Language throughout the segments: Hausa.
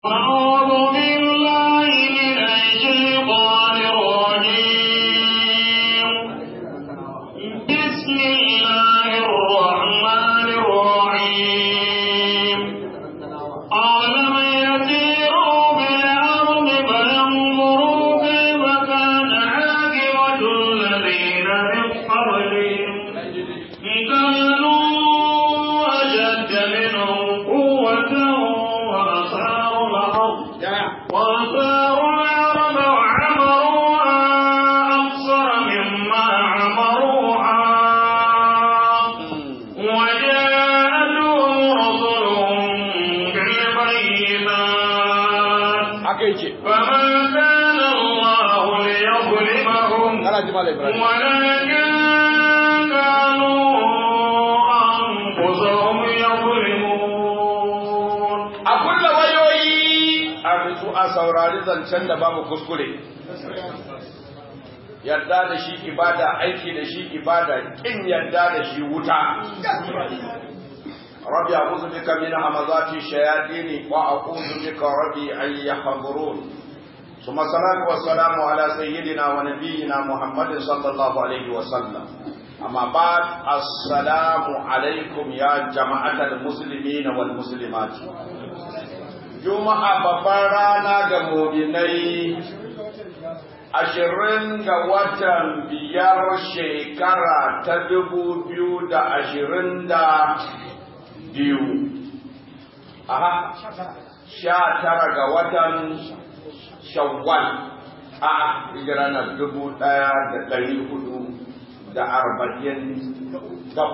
أعوذ بالله من الشيطان الرجيم بسم الله الرحمن الرحيم أولم يسيروا بالأرض فينظروا كيف كان عاقبة الذين من قبلهم كانوا أشد منهم قوة وأثاروا الأرض وأثاروا الأرض وعمروها أكثر مما عمروها وجاءتهم رسلهم بالبينات haka yake فما كان الله ليظلمهم kana ji malai ibrahim ولكن كانوا أنفسهم يظلمون a kulla wayoyi a nutsu a saurari zancen da babu kuskure yarda da shi ibada aiki da shi ibada kin yarda da shi wuta rabbi a'udhu bika min hamazati shayatin wa a'udhu bika rabbi an yahdurun ثم الصلاة والسلام على سيدنا ونبينا محمد صلى الله عليه وسلم أما بعد السلام عليكم يا جماعة المسلمين والمسلمات Juma'a babban rana ga muminai ashirin ga watan biyar shekara ta dubu biyu da ashirin da biyu. Aha, sha tara ga watan shawwal a hijira na dubu ɗaya da ɗari hudu da arba'in gab.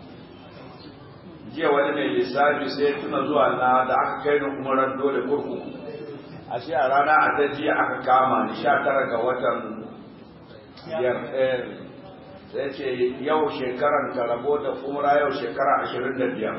jiya wani mai lissafi sai tuna zuwa na da aka kai ni umarar dole kurkuku a shi a rana a ta jiya aka kama ni sha tara ga watan biyar sai ce yau shekaran ka rabo da umra yau shekara ashirin da biyar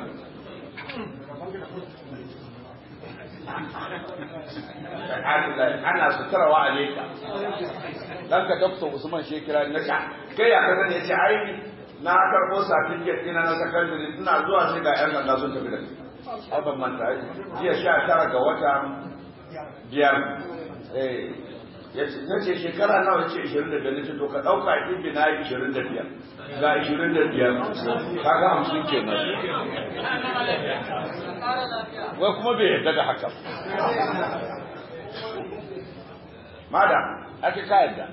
ana sutarwa a leka dan ka dokta usman shekira na sha kai ya kaza ya ce ai na karɓo certificate ɗina na secondary ina zuwa sai ga 'yan sanda sun tafi da ni ai ban manta jiya sha tara ga wata biyar eh na ce shekara nawa ce ishirin da biyar ce to ka ɗauka ibi na yi ishirin da biyar ga ishirin da biyar kaga hamsin kenan wai kuma bai yarda da haka mada ake ka yarda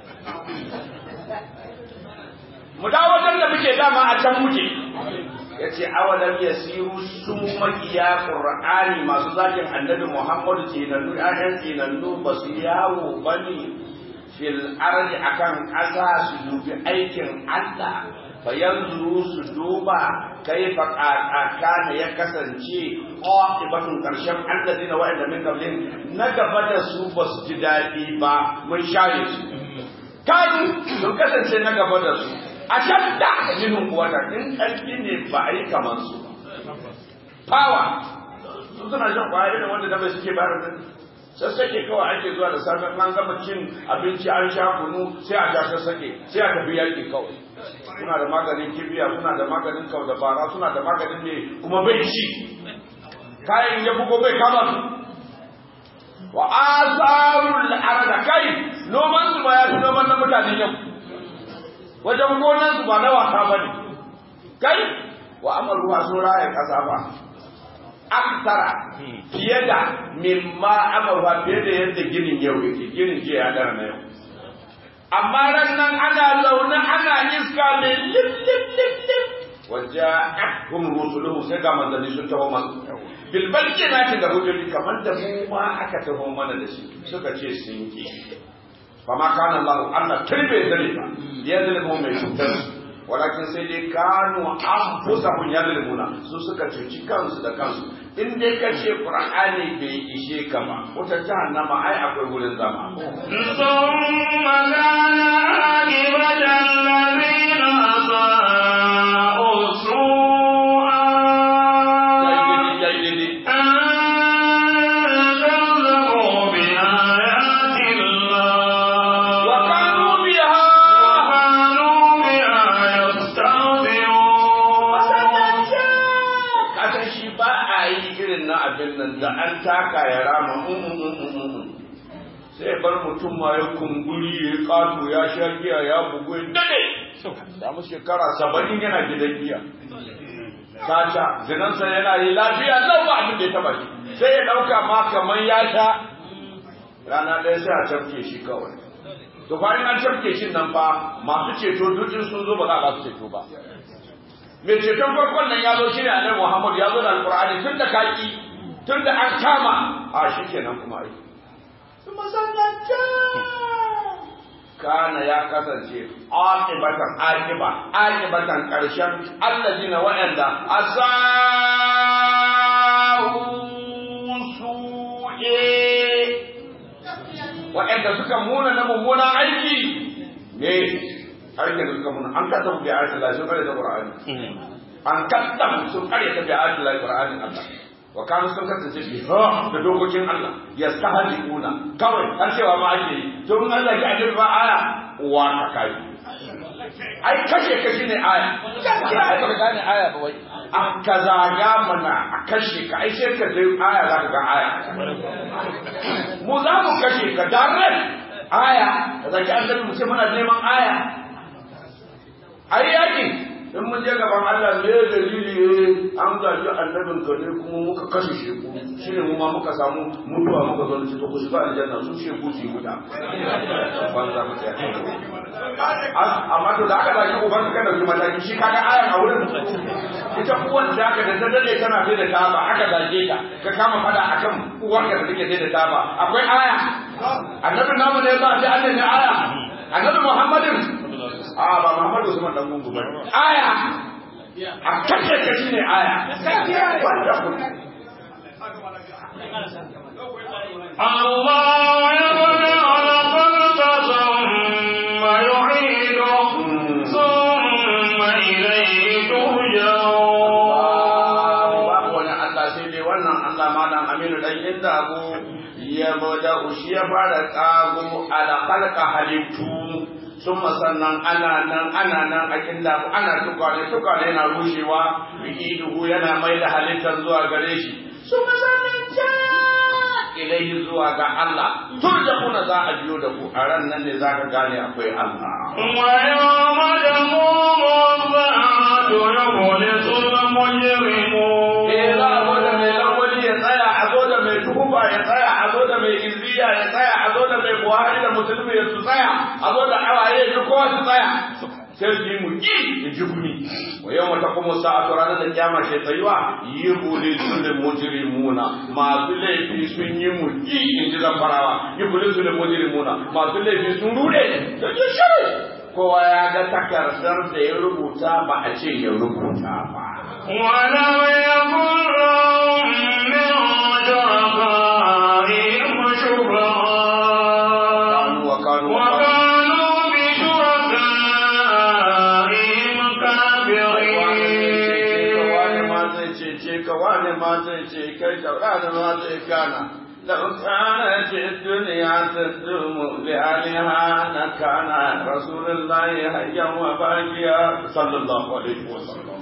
mu dawo wajen da muke dama a can muke yace awalam yasiru su makiya qur'ani masu zakin annabi muhammadu tinannu ayan tinannu basu yawo bane fil ardi akan ƙasa su dubi aikin Allah fa yanzu su duba kaifa kana ya kasance aqibatun karshen alladina wa'anda min qablin na gaba da su basu ji dadi ba mun share su kanu sun kasance na gaba da su a can da minhum quwwatan in ƙarfi ne ba a yi kamar su power su suna shan kwaya da wanda da bai suke bayar da sassake kawai ake zuwa da safe an gama cin abinci an sha kunu sai a sha sassake sai a tafi yaƙi kawai suna da maganin kibiya suna da maganin kau da bara suna da maganin ne kuma bai ci kayan ya bugo bai kama su wa asarul arda kai noman su ba ya fi noman na mutanen yau wajen gonan su ba na wasa ba ne kai wa amaruwa sun raya kasa ba aksara fiye da mimma amaruwa fiye da yadda ginin yau yake ginin jiya ya dara na yau amma ran nan ana zaune ana iska mai lip lip lip lip waja'atuhum rusuluhum sai ga manzanni sun taho masu bil bayyinati da hujjoji kamar da mu ma aka taho mana da shi suka ce sun ki فما كان الله أن تربي ذلك يظلمهم من شكر ولكن سيدي كانوا أنفسهم يظلمون su suka cuci kansu da kansu in dai ka ce qur'ani bai ishe ka ba wata jahannama ai akwai wurin zama ثم كان عاقبة الذين أساءوا سوءا أن كذبوا بآيات الله وكانوا بها وكانوا بها يستهزئون kasan shi ba a yi irin na abin nan da an taka ya rama mm sai bar mutum ma ya kumburi ya yi ƙato ya sha giya ya bugu ya dade samu shekara saba'in yana gidan giya caca zinansa yana yi lafiya lau ba abin da ya taba shi sai ya ɗauka ma kamar ya sha rana ɗaya sai a cafke shi kawai to bayan an cafke shi nan fa masu ceto dukkan sun zo ba za a su ceto ba mai ceton farkon nan ya zo shi ne annabi Muhammad ya zo da alqur'ani tun da kaki tun da an kama a shi kenan kuma ai kana ya kasance aqibatan aqiba aqibatan karshen allazina wa'anda asau su'e wa'anda suka muna na mummunan aiki ne aikin da suka muna an kasa bi ayatul lahi sun kare da qur'ani an kasa sun kare da bi ayatul lahi qur'ani Allah wa kanu sun kasance bi ha da dokokin Allah yastahzi'una kawai har cewa ma ake yi to in Allah ya ajin ba aya wa ka kai ai kashe kashe ne aya ai ba gane aya ba wai an kaza ya mana a kashe ka ai sai ka sai aya za ka ga aya mu za mu kashe ka daren aya da zaki annabi mu ce muna neman aya ai yakin in mun je gaban Allah me dalili an gaji annabin ka ne kuma muka kashe shi ku shine mu ma muka samu mutuwa muka zo ci to ku shiga aljanna su ce ku ci guda banza mu ta amma to da aka zaki uban ka dauki mataki shi kaga ayan a wurin ita uwan da aka da dade tana sai da taba aka zage ta ka kama fada akan uwar ka da take sai da taba akwai aya annabi namu ne ba sai Allah ne aya annabi Muhammadin a ba Muhammadu Usman dan gungu ba aya a kace ka shine aya wanda ku الله يبدأ الخلق ثم يعيده ثم إليه ترجعون babu wani Allah sai dai wannan Allah malam Aminu dan inda abu ya bada ushi ya fara tsago ala khalqa halittu sun sannan ana nan ana nan a kinda ana tukwane tukwane yana rushewa bi'iduhu yana mai da halittar zuwa gare shi sun sannan ja ilaihi zuwa ga Allah turja'una za a biyo da ku a ran nan ne za ka gane akwai Allah ويوم تقوم الساعة يخلص المجرمون Eh za a zo da mai lawali ya tsaya, a zo da mai tuhufa ya tsaya, a zo da mai izziya ya tsaya, a zo da mai buhari da musulmi ya su tsaya, a zo da awaye ya kowa su tsaya. Sai su yi mu ƙi ya ji gumi. Wa yau mata kuma sa'atu ranar da kyama ke tsayuwa yi buli sulin mujrimuna masu laifi sun yi mu ƙi in ji zamfarawa yi buli sulin mujrimuna masu laifi sun rude da ji shiru. Kowa ya ga takardar da ya rubuta ba a ce ya rubuta ba. ولم يكن لهم من شركائهم شفعاء وكانوا وكانوا بشركائهم wani كافرين ma zai cece ka wani ma zai ce kai ka wani ma zai kana لو كانت الدنيا تدوم لأهلها لكان رسول الله حيا وباقيا صلى الله عليه وسلم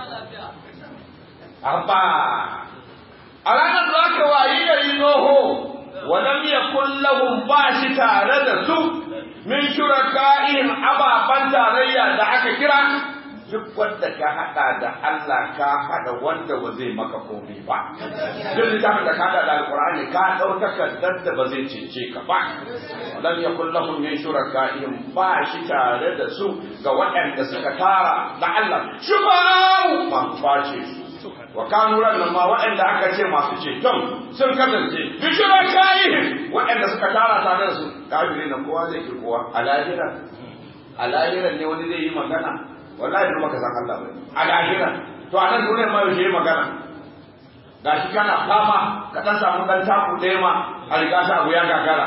أبا أرانا ذاك وعيد ينوه ولم يكن لهم باشي تارد سوء min shuraka'ihim ababan tarayya da aka kira duk wanda ka hada da Allah ka hada wanda ba zai maka komai ba duk littafin da ka hada da alqur'ani ka dau takardar da ba zai cece ka ba lam yakul lahum min shuraka'ihim ba shi tare da su ga waɗanda suka tara da Allah shufa'u ma face su wa kanu nan ma waɗanda aka ce masu ceton sun kasance bi shuraka'ihim waɗanda suka tara tare da su kafiri na kowa zai ki kowa a lahira a lahira ne wani zai yi magana wallahi ba ka san Allah ba a lahira to a nan duniyar ma yaushe yi magana gashi kana fama ka dan samu dan taku ɗaya ma a riga ta abu ya gagara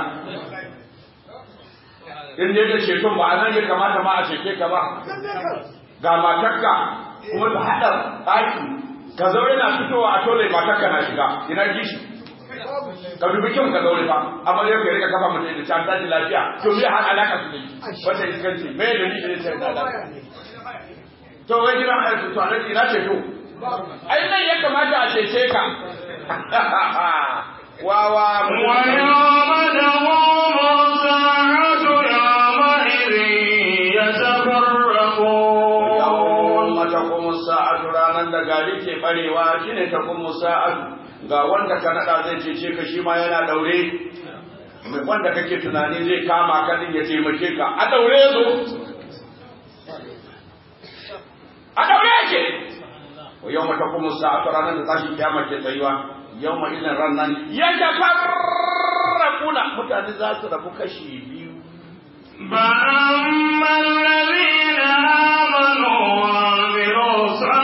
in dai da ceton ba a nan ya kamata ma a cece ka ba ga matarka kuma ta haɗa ɗaki ka zo yana fitowa a tole matarka na shiga ina gishi ka dubi kyau ka zaure fa amma dai ka rika kafa mutum da ta tashi lafiya to me har alaka su ne wanda iskanci me da ni ne sai da to wai gidan aiki to alaji ina ce to ai nan ya kamata a cece ka wawa ويوم تقوم barewa shine ta kuma sa'adu ga wanda ka nada zai cece ka shi ma yana daure wanda kake tunani zai kama ka din ya taimake ka a daure zo a daure yake wa yau mata kuma sa'atu ranar da tashi kiyama ke tsayuwa yau ma ilin ran nan ya tafarraquna mutane za su rabu kashi biyu فأما الذين آمنوا وعملوا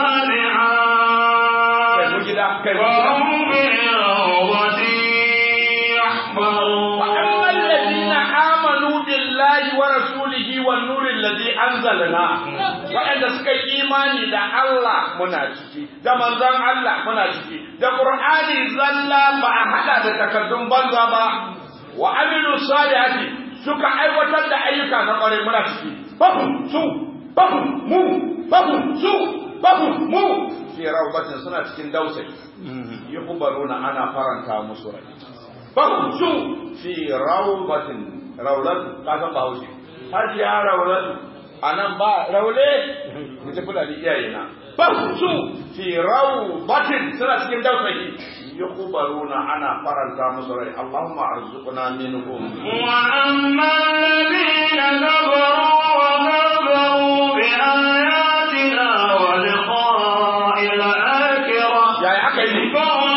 الصالحات kai mu gida kai mu gida فهم بالروضة يحبرون وأما الذين آمنوا بالله ورسوله والنور الذي أنزلنا وأن سكي إيماني دا الله منا ciki da manzon Allah muna ciki da Qur'ani zalla ba a hada da takaddun banza ba wa amilu salihati suka aiwatar da ayyuka na kware muna ciki babu su babu mu babu su babu mu fi rawbatin suna cikin dausayi yuhbaruna ana faranta musu rai faksu fi rawbatin rawlatu ka san ba haushi har ya rawlatu anan ba raule mu tafi da iyaye na faksu fi rawbatin suna cikin dausayi yukhbaruna ana faranta musu rai Allahumma arzuqna minhum وأما الذين كفروا وكذبوا بآياتنا ولقاء الآخرة ya yi aka yi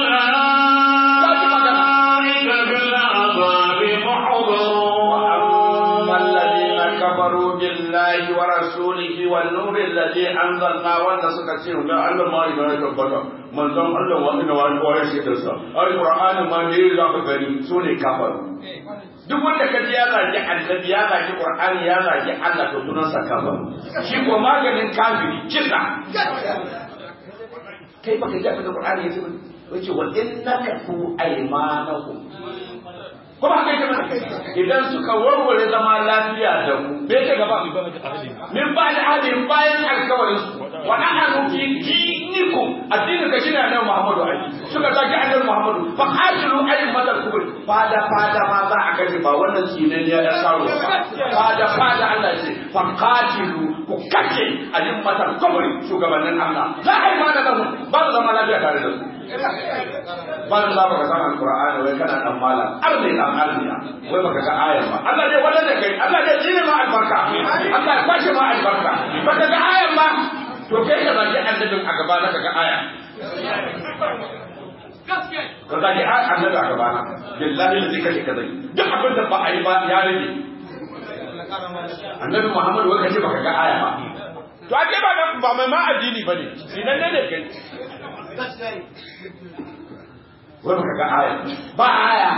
فأولئك بالعذاب محضرون وأما الذين كفروا بالله ورسوله والنور الذي أنزلنا وأن سكتين لا أن ما إذا يتبقى من ذم الله وأن وأن وأن شيء القرآن ما نيل ذاك غني سوني كفر duk wanda ka ji ya zagi annabi ya zagi qur'ani ya zagi Allah to sunan sa kafir shi ko maganin kafiri kisa kai baka ji abin da qur'ani ya ce wace wa innaka tu aymanakum kuma haka yake mana idan suka warware zama lafiya da mu bai ta gaba min ba da hadin bayan alkawarin su wa nahnu fi dinikum addinin ka shine annabi Muhammadu ali suka zaki annabi Muhammadu fa qatilu aymatal kubur fada fada ma za a kace ba wannan sinan ya da saro fada fada Allah ce fa qatilu ku kace aymatal kubur shugabannin Allah la aymana lahum ba su zama lafiya tare da su ban za ka san alqur'ani wai kana dan malam arne dan arniya wai baka ga ayan ba Allah dai wanda da kai Allah dai shine ma albarka Allah ya kwashe ma albarka baka ga ayan ba to kai ka zaki annabin a gaba na ga aya ka zaki annabi a gaba na billahi da zai kashe ka zai duk abin da ba a yi ba ya rage annabi Muhammad wai kace baka ga aya ba to ake ba ba mai ma addini bane idan ne ne kai wai baka ga aya ba aya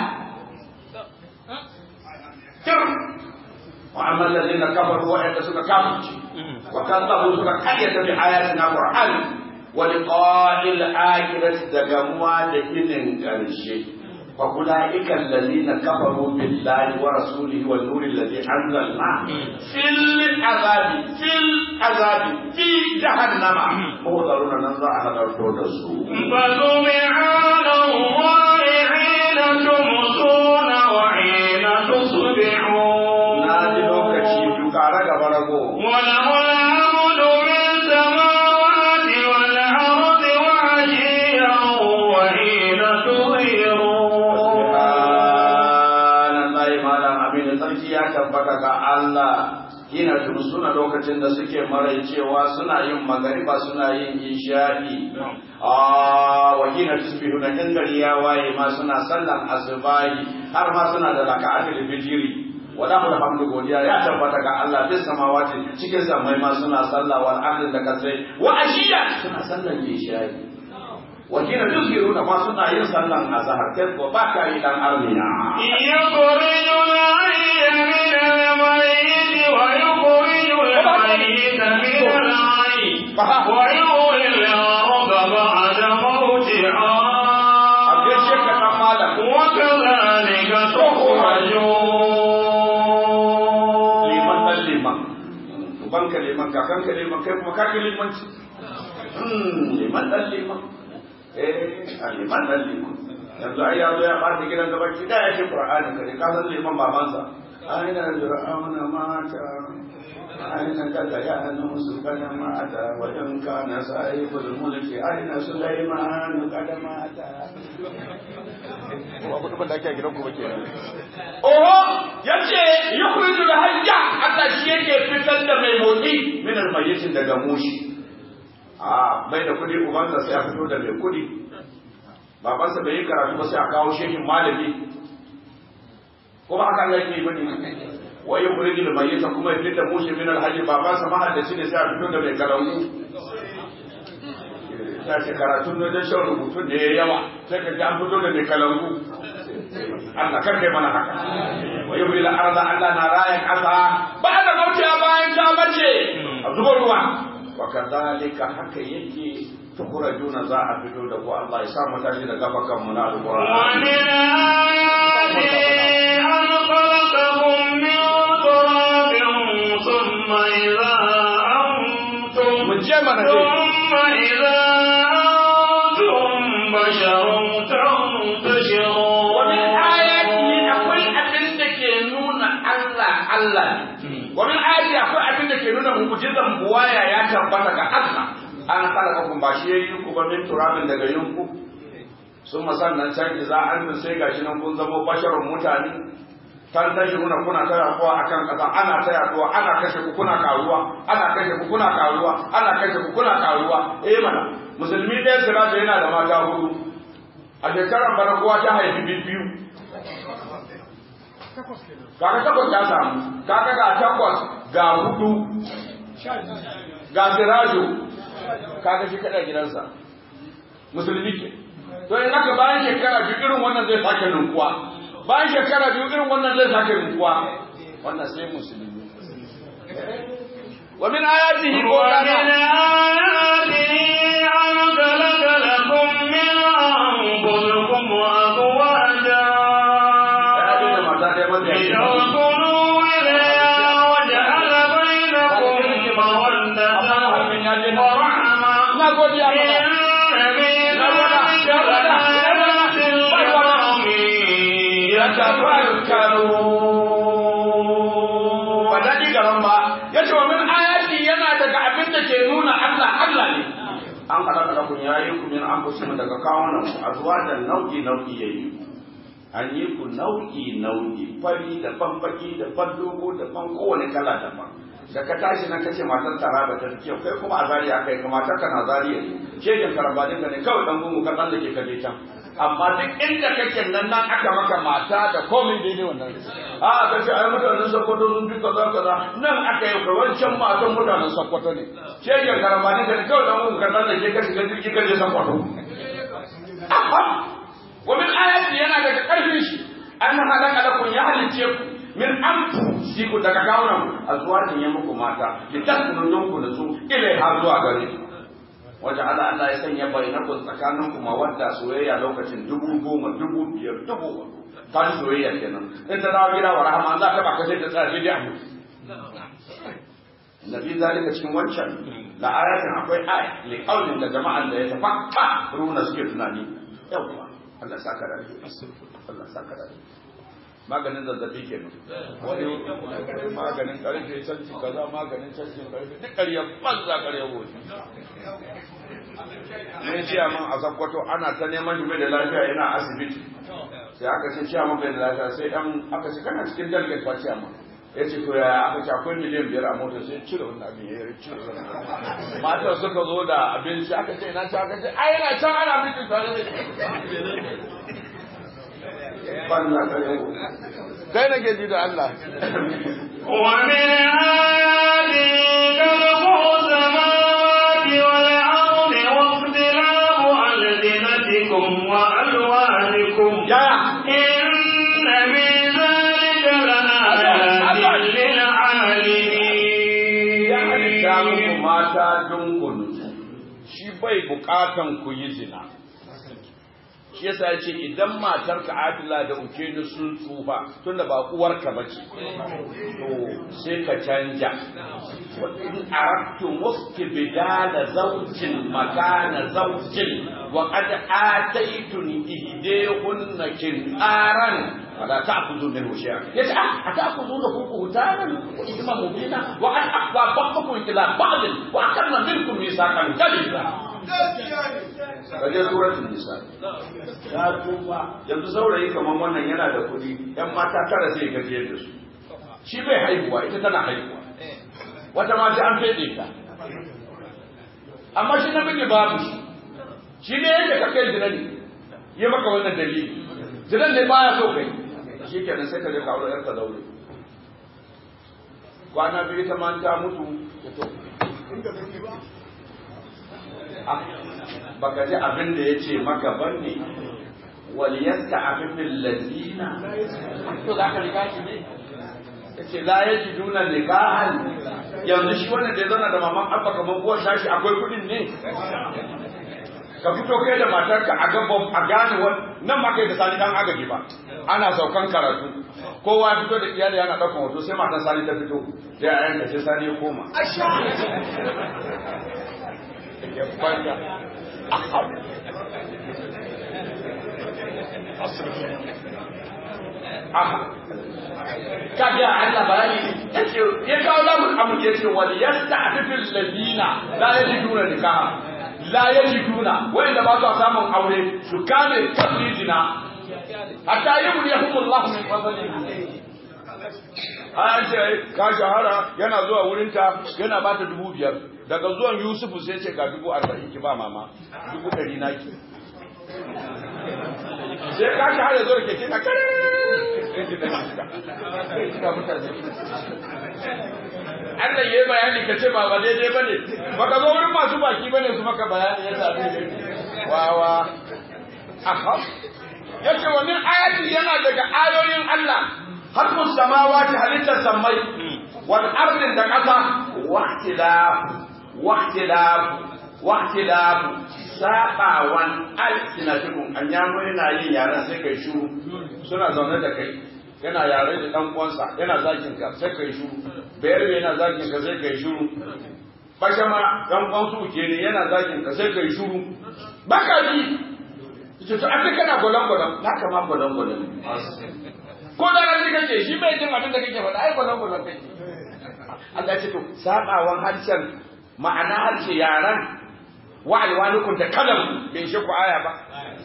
kir wa amma alladhina kafaru wa yadda suka kafirci wa kadzabu suka kayyata bi ayatina qur'an wa liqa'il akhirati da gamuwa da inin karshe fa ulaika alladhina kafaru billahi wa rasulihi wan nuri alladhi anzalna fil azabi fil azabi fi jahannama mudaruna nan za a hadarto da su فسبحان الله حين تمسون وحين تصبحون na ji lokaci biyu ƙara gaba rago وله الحمد في السماوات والأرض وعشيا وحين تظهرون Subhanallahi malam abin da sarki ya tabbata ga Allah Hina suna lokacin da suke maraicewa suna yin magariba suna yin isha'i a wa hina tusbihuna in gari ya waye ma suna sallan asubahi har ma suna da raka'atul fijiri wala mu hamdu godiya ya tabbata ga Allah bis samawati cikin samai ma suna sallah wal ardi da kasai wa ashiya suna sallan isha'i wakina tuzhiruna ma suna yin sallan azhar kai ko ba ka yi dan armiya يخرج الحي من الميت ويخرج الميت من الحي ويحيي الأرض بعد موتها abin shekka dan malam وكذلك تخرجون liman dan liman uban ka liman kakan ka liman kai kuma kaka limanci Hmm, liman dan liman eh a liman dan liman yanzu ai ya zo ya ɓata gidan gaban ki da ya ce qur'ani ka ne ka san liman babansa أين فرعون مات أين دليان قد مات وإن كان صاحب الملك أين سليمان قد مات ba kuɗin da ake a gidanku ba kenan Oho yace yukhrijul hayya Allah shi yake fitar da mai motsi min almayyitin daga mushi a bai da kudi ubansa sai a fito da mai kudi babansa bai yi karatu ba sai a kawo shehin malami ko ba haka yake bane wa yukhrijul mayyita kuma ya fitar da mushi min alhayy babansa mahaddaci ne sai a fito da mai kalangu ta ce karatun da shan rubutun da ya yawa sai ka ji an fito da mai kalangu Allah kar kai mana haka wa yuhyi al-ardha Allah na rayan ƙasa ba da mautiya bayan ta bace a zuba ruwa wa kadhalika haka yake tukhrajuna za a fito da ku Allah ya sa mu tashi da gaba kan mu na alqur'ani ومن آياته أن خلقكم من تراب ثم إذا أنتم mu je mana dai ثم إذا أنتم بشر تنتشرون wa min ayatihi akwai abin da ke nuna Allah Allah ne wa min ayati akwai abin da ke nuna mu'jizan buwaya ya tabbata ga Allah an khalaqakum ba shi yayi ku ba min turabin daga yunku sun sannan can za an sai gashi nan kun zama basharun mutane kan tashi kuna kuna ta yaduwa akan kasa ana ta yaduwa ana kashe ku kuna karuwa ana kashe ku kuna karuwa ana kashe ku kuna karuwa eh mana musulmi ɗaya sirata yana da mata hudu a shekarar bana kowa ta haifi biyu kaga takwas ta samu kaga ga takwas ga hudu ga sirajo kaga shi kada gidansa musulmi ke to in haka bayan shekara biyu irin wannan zai sake ninkuwa bayan shekara biyu irin wannan zai sake ninkuwa wannan sai musulmi wa min ayatihi ko ومن kana آياته أن خلق لكم من أنفسكم أزواجا ya da mata da mata لتسكنوا إليها وجعل بينكم مودة ورحمة na godiya maka إن في ذلك لآيات لقوم يتفكرون ba daɗi garan ba ya ce wa min ayati yana daga abin da ke nuna Allah Allah ne an halaka lakum ya yi ku min anfusikum daga kawunan ku azwajan nau'i nau'i yayi an yi ku nau'i nau'i fari da bambaki da ban dogo da ban kowane kala daban da ka tashi nan kace matar taraba ta kyau kai kuma a zariya kai kuma matar ka na zariya ne shegen karabadin ka ne kawai dan gungu ka tsallake ka je can amma duk inda kake nan nan aka maka mata da komai daidai wannan a ka ce ai mutanen sokoto sun fi kaza kaza nan aka yi wancan matan mutanen sokoto ne shegen karabadin ka ne kawai dan gungu ka tsallake ka shiga jirgi ka je sokoto wa min ayati yana daga karfin shi an halaka lakum ya halice ku min anfusikum daga kawunan azwajin ya muku mata litaskunu don ku nasu ilai har zuwa gare ku waje Allah Allah ya sanya bainakum tsakanin ku mawadda soyayya lokacin dubu goma dubu biyar dubu hudu ta ji soyayya kenan in ta dawo gida wa rahama za ta baka sai ta tsaya daidai a mutu Nabi zalika cikin wancan la ayatin akwai aya li qaulin da jama'an da ya tafakka runa suke tunani yawa Allah saka da Allah saka da maganin zazzabi kenan wani maganin karfe canci kaza maganin canci karfe duk ƙarya banza ƙarya wofi ne ciyaman a sakkwato ana ta neman shi bai da lafiya yana asibiti sai aka ce ciyaman bai da lafiya sai dan aka ce kana cikin dalgate fa ciyaman ya ce to ya aka ce akwai miliyan biyar a mota sai cire wannan abin ya cire wannan matar suka zo da abinci aka ce ina ci aka ce ai yana can ana mutum tare da banza ƙarya wofi kai nake ji da Allah ومن آياته خلق السماوات والأرض واختلاف ألسنتكم وألوانكم yaya إن في ذلك لآيات ya halitta muku للعالمين mata dunkulu shi bai bukatan ku yi zina shi yasa ya ce idan matar ka adila da uke ni sun tsufa tunda ba uwarka ba ce to sai ka canja wa in aradtu mustibdala zawjin makana zawjin wa qad ataytun ihdahunna kintaran fala ta'khudhu minhu shay'a yace ah ata'khudhu ku hutanan wa ithma mubina wa an aqwa ba'dukum ila ba'd wa akanna minkum mithaqan ghaliza kaje suratul nisa ya tuba yanzu saurayi kaman wannan yana da kuɗi yan mata tara sai gaje da su shi bai haihuwa ita tana haihuwa wata ma sai an fede ta amma shi namiji babu shi shi ne yadda ka kai zina ne ya maka wannan dalili zinan ne baya so kai shi kenan sai ka je kawo yarka daure kwana biyu ta ma ta mutu ya to baka ji abin da ya ce maka banne waliyasta abin min lazina to za ka riga shi ne yace la yajiduna nikahan yanzu shi wannan da ya zauna da maman abba kamar uwar tashi akwai kudin ne ka fito kai da matarka a gaban a gane wani nan ma kai da sani dan agaji ba ana saukan karatu kowa ya fito da iyali yana ɗaukan hoto sai matan sani ta fito sai a yanka sai sani ya koma ya kwanta aha kaga Allah bayani yace ya kawo lamun amu yace wal yasta'fifil ladina la yajiduna nikaha la yajiduna wanda ba su samun aure su kame tabrijina hatta yughniyahumullahu min fadlihi an ce ka shahara yana zuwa wurinta yana ba ta dubu biyar daga zuwan yusufu sai ce ga dubu arba'in ki ba mama dubu ɗari naki sai ka shahara zo da keke na kare Allah ya yi bayani ka ce ba ba daidai ba ne, ba ka zo wurin masu baki ba ne su maka bayani ya sami ne. Wawa. Aha. Ya ce wani ayati yana daga ayoyin Allah, harkun samawati halittar sammai, wani ardin da ƙasa, wahtilafu, wahtilafu, wahtilafu, saɓawan alsinatikum, an yamo yana yin yaren sai kai shuru, suna zaune da kai. yana yare da dan uwansa yana zakin ka sai kai shuru bayar yana zakin ka sai kai shuru bashama dan uwan su ke ne yana zakin ka sai kai shuru baka ji ce to aka kana golan golan haka ma golan golan ko da ran kake shi bai jin abin da kake faɗa ai golan golan kake Allah ce to sabawan harshen ma'ana harshe yaran wa alwanukum da kalam bai shi ku aya ba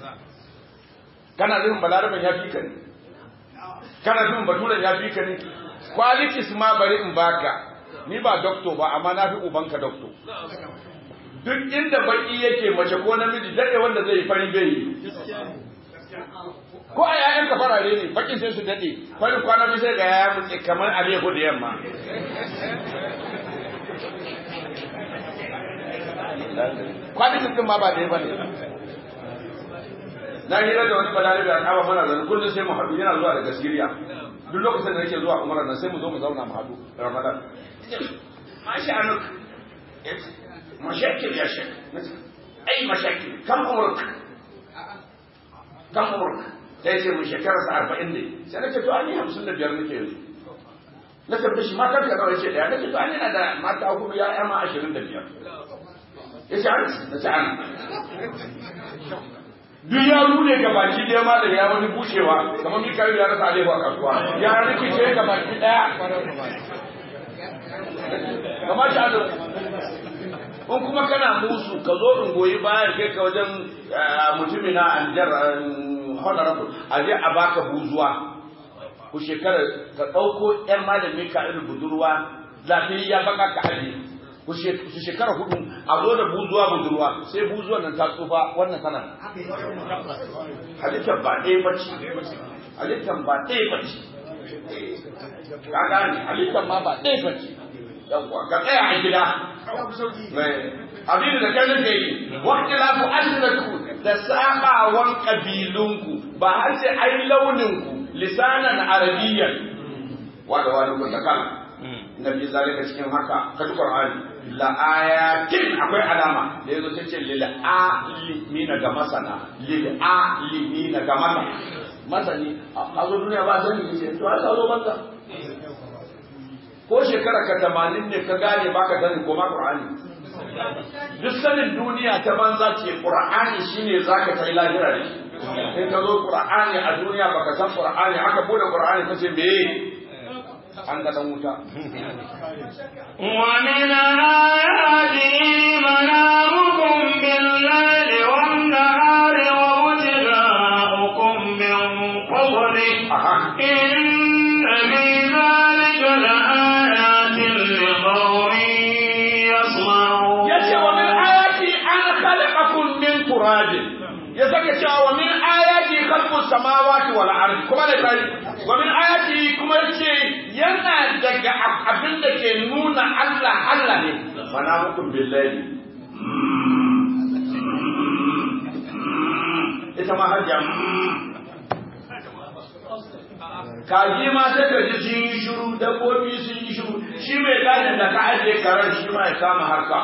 kana nufin balarabin ya fi ka ne kana jin baturen ya fi ka ne qualities ma bari in baka ni ba doctor ba amma na fi ubanka doctor duk inda baki yake mace ko namiji dade wanda zai fari bai ko a yayan ka farare ne bakin sai su dade fari kwana bi sai ga yaya mutse kamar alehu da yamma qualities din ma ba da ba ne na hira da wani balarabe a kaba mana zan kullum sai mu haɗu yana zuwa daga Siriya duk lokacin da nake zuwa umar nan sai mu zo mu zauna mu haɗu Ramadan mashi anuk mashakil ya shek ai mashakil kam umruk kam umruk sai ce mun shekara sa 40 ne sai nake to ani 55 nake yanzu na tabbata shi mata ka nawa yace daya nake to ani na da mata hudu ya ya ma 25 yace an nace an duk ya rune ga baki ɗaya ma da ya wani bushewa kamar mikayu ya rasa alewa a kasuwa ya rikice ga baki ɗaya kamar shi ado in kuma kana musu ka zo in goyi bayan kai ka wajen mutumin na anjar honorable a je a baka buzuwa ku shekara ka ɗauko ‘yan malamin ka irin budurwa lafiyayya baka ka aje ku shekara hudu a zo da buzuwa budurwa sai buzuwan nan ta tsufa wannan tana halittar ba ɗaya bace halittar ba ɗaya bace ka gane halittar ma ba ɗaya bace yawwa ka tsaya a gida abin da kan nake yi waqti la ku asratu da sabawan kabilunku ba har sai ai launinku lisanan arabiyyan wanda wani kun da kan nabi zalika cikin haka ka qur'ani la ayatin akwai alama da yazo tace lil alimina ga masana lil alimina ga masana masani a zo duniya ba sani ne to ai zo banza ko shekara ka tamanin ne ka gane baka sani ko ma qur'ani duk sanin duniya ta banza ce qur'ani shine zaka kai lahira da shi in ka zo qur'ani a duniya baka san qur'ani aka bude qur'ani kace me an ga dan wuta ومن آياته منامكم بالليل والنهار وابتغاؤكم من فضله aha إن في ذلك لآيات لقوم يسمعون yace wa min ayati an khalaqakum min turabin ya saka cewa wa min ayati khalqus samawati wal ardi kuma da kai wa min ayati kuma yace yana daga abin da ke nuna Allah Allah ne mana mukum billahi ita ma hajja kaji ma sai ka ji sun yi shiru dabbobi sun yi shiru shi mai gadin da ka ajiye karen shi ma ya kama harka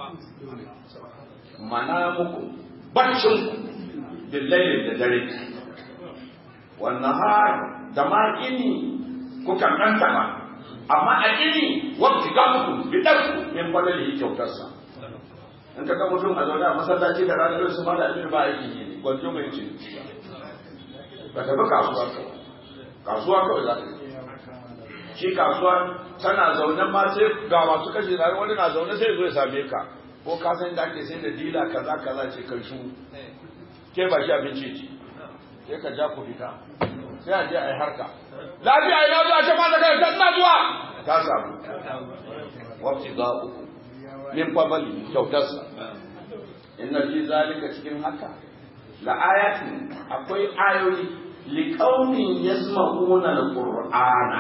mana muku baccin ku billahi da dare wannan har da ma ini kuka kanta ba amma a ini wakti ga muku bidar ku min fadali kyautarsa in ka ga mutum a zaune a masallaci da ranar su ma da abin ba aiki ne gwanjo mai ce ba ta bi kasuwa kawai kasuwa kawai za ta yi shi kasuwa tana zaune ma sai ga masu kashe da wani na zaune sai zo ya same ka ko ka san da ake sai da dila kaza kaza ce kan shu ke ba shi abinci ce sai ka ja ku fita sai a je a yi harka lafiya ina zuwa ce ma da kai ta ina zuwa ka samu wafti ga uku min fabali kyautarsa inna fi zalika cikin haka la ayatin akwai ayoyi liqaumin yasma'una alqur'ana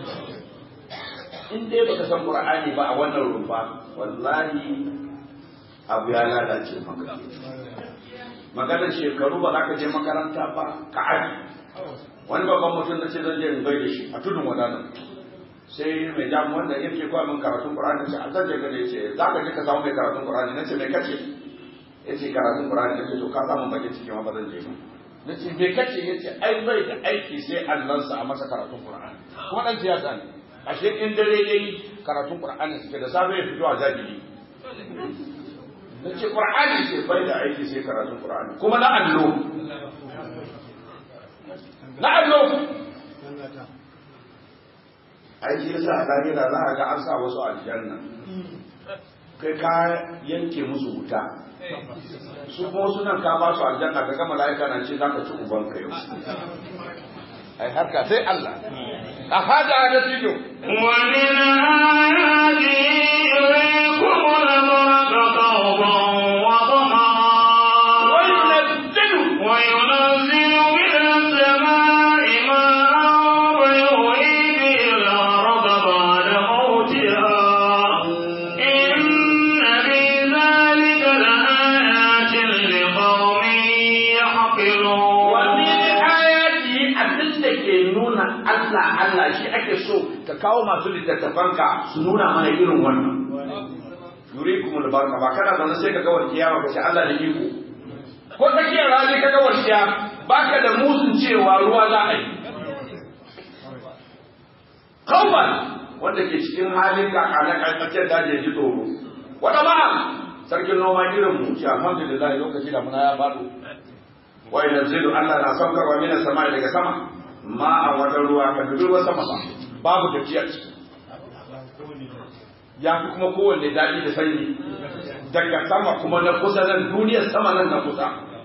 in dai baka san qur'ani ba a wannan rumfa wallahi abu ya lalace maka magana shekaru ba za ka je makaranta ba ka aji wani babban mutum na ce zan je in bai da shi a tudun wadana sai mai jamu wanda yake koya min karatun qur'ani ce a zan je gane ce za ka je ka samu mai karatun qur'ani na ce mai kace ya ce karatun qur'ani na ce to ka samu bakin ciki ma ba zan je ba na ce me kace ya ce ai bai da aiki sai allansa a masa karatun qur'ani kuma dan siyasa ne ashe in dare yayi karatun qur'ani suke da safe ya fito a jahili na ce qur'ani sai bai da aiki sai karatun qur'ani kuma na allo na allo aiki yasa a lahira za a ga an sa wasu aljanna kai ka yanke musu wuta su kuma sunan ka ba su aljanna ka gama la'aika na ce za ka ci uban ka yau ai harka sai Allah a hada da tijo ومن آياته يريكم البرق خوفا وطمعا وينزل وينزل من السماء ماء ويحيي به الأرض بعد موتها إن في ذلك لآيات لقوم يعقلون wani ayati abin da ke nuna Allah Allah shi ake so ka kawo masu littattafanka su nuna mana irin wannan yurikumul barka ba kana zaune sai ka ga walƙiya ba ce Allah da iko ko tsakiyar rani ka ga walƙiya baka da musun cewa ruwa za a yi kawai wanda ke cikin halin kakana tsakiyar daji ya ji tsoro wata ba sarkin noma irin mu ce alhamdulillah lokaci da muna ya faɗo wa yanzilu Allah na saukarwa mina sama daga sama ma a wata ruwa ka dubi ruwan sama ba babu tafiya ciki ya fi kuma kowanne daɗi da sanyi daga sama kuma na kusa nan duniyar sama nan na kusa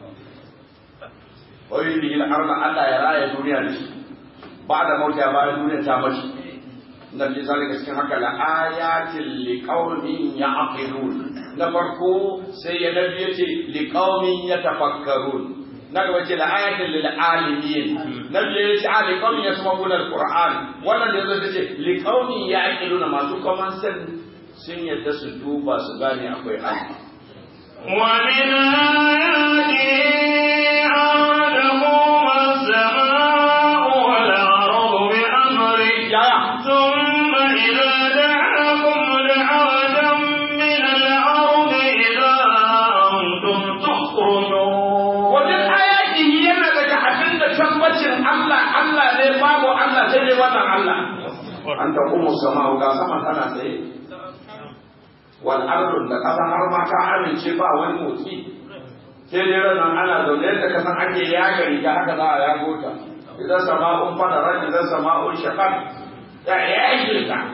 wa yi arna Allah ya raya duniya da shi ba da mauta ya bayan duniya ta mace na fi zalika cikin haka la ayatin li qaumin ya'qilun na farko sai ya nabi yace li qaumin yatafakkarun na gaba ce la ayatin lil alimin na biyu yace a li qaumin yasma'una alquran wannan da yazo ce li qaumin ya'qiluna masu common sense sun yadda su duba su gane akwai Allah ومن آياته أن تقوم السماء والأرض بأمره yaya ثم إذا دعاكم دعوة من الأرض إذا أنتم تخرجون wajen ayatihi yana daga abin da tabbacin Allah Allah ne babu Allah sai dai wannan Allah an ta kuma sama ga sama tana tsaye wal ardu da kasa har ma ka amince ba wani motsi sai dai ranar ana zaune yadda ka san ake yaga riga haka za a yago ta idan sama'un fadarar idan sama'un shakar ya yage ta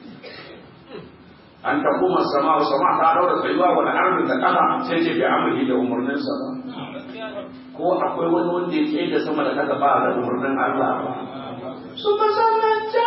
an ta kuma sama sama ta daura tsayuwa wani arzikin da kafa sai ce bai amuri da umarninsa ba ko akwai wani wanda ya tsaye da sama da kasa ba da umarnin Allah ba su masamanta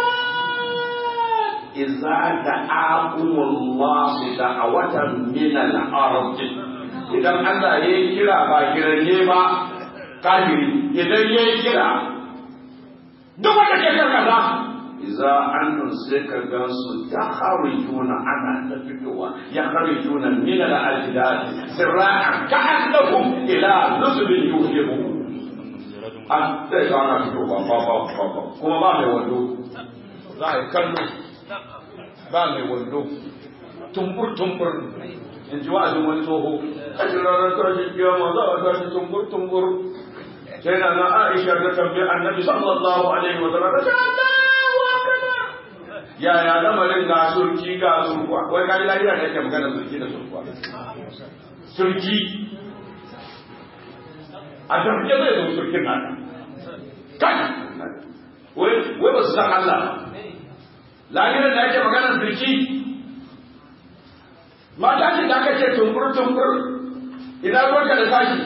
iza da akumullah da a watan minan arzi idan Allah ya yi kira ba kiranye ba kafiri idan ya yi kira duk wanda ke karkata iza an sai ka gan su ta harijuna ana ta fitowa ya harijuna min al ajdad sirran ka annahum ila nusbin yuhibu an sai ka ana fitowa ba ba ba ba kuma ba mai wando za a yi kallo ba mai wando tumbur tumbur in ji wa'azin wani tsoho a ranar tashin kiyama za a tashi tumbur tumbur sai na na Aisha ta tambayi annabi sallallahu alaihi wa sallam yaya lamarin ga surki ga surkuwa wai kaji lafiya da yake magana surki da surkuwa surki a damke zai zo surkin nan kai wai wai ba su san Allah lafiyar da yake magana surki mata ce da aka ce tumbur tumbur idan ruwanka da tashi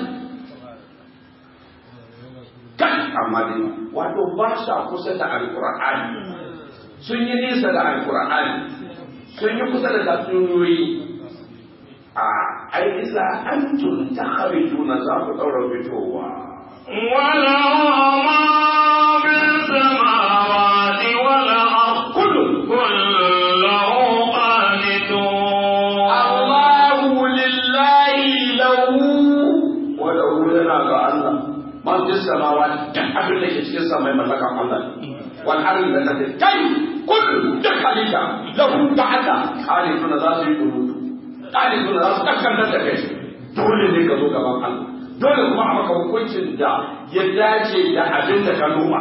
kai amma dai wato ba sa kusa da alqur'ani sun yi nisa da alkur'ani sun yi kusa da tatsuniyoyi a ai isa an tun ta juna za ku ɗaura fitowa وله ما في السماوات والأرض kullum كله قانتون Allahu lillahi lahu wa lahu yana ga Allah man fi samawati duk abin da ke cikin samai mallakan Allah ne wal ardi da take kai kullu duk halitta lahu ta'ala khalifuna za su yi durutu khalifuna za su kakkanta da kai dole ne ka zo gaban Allah dole kuma a maka hukuncin da ya dace da abin da ka noma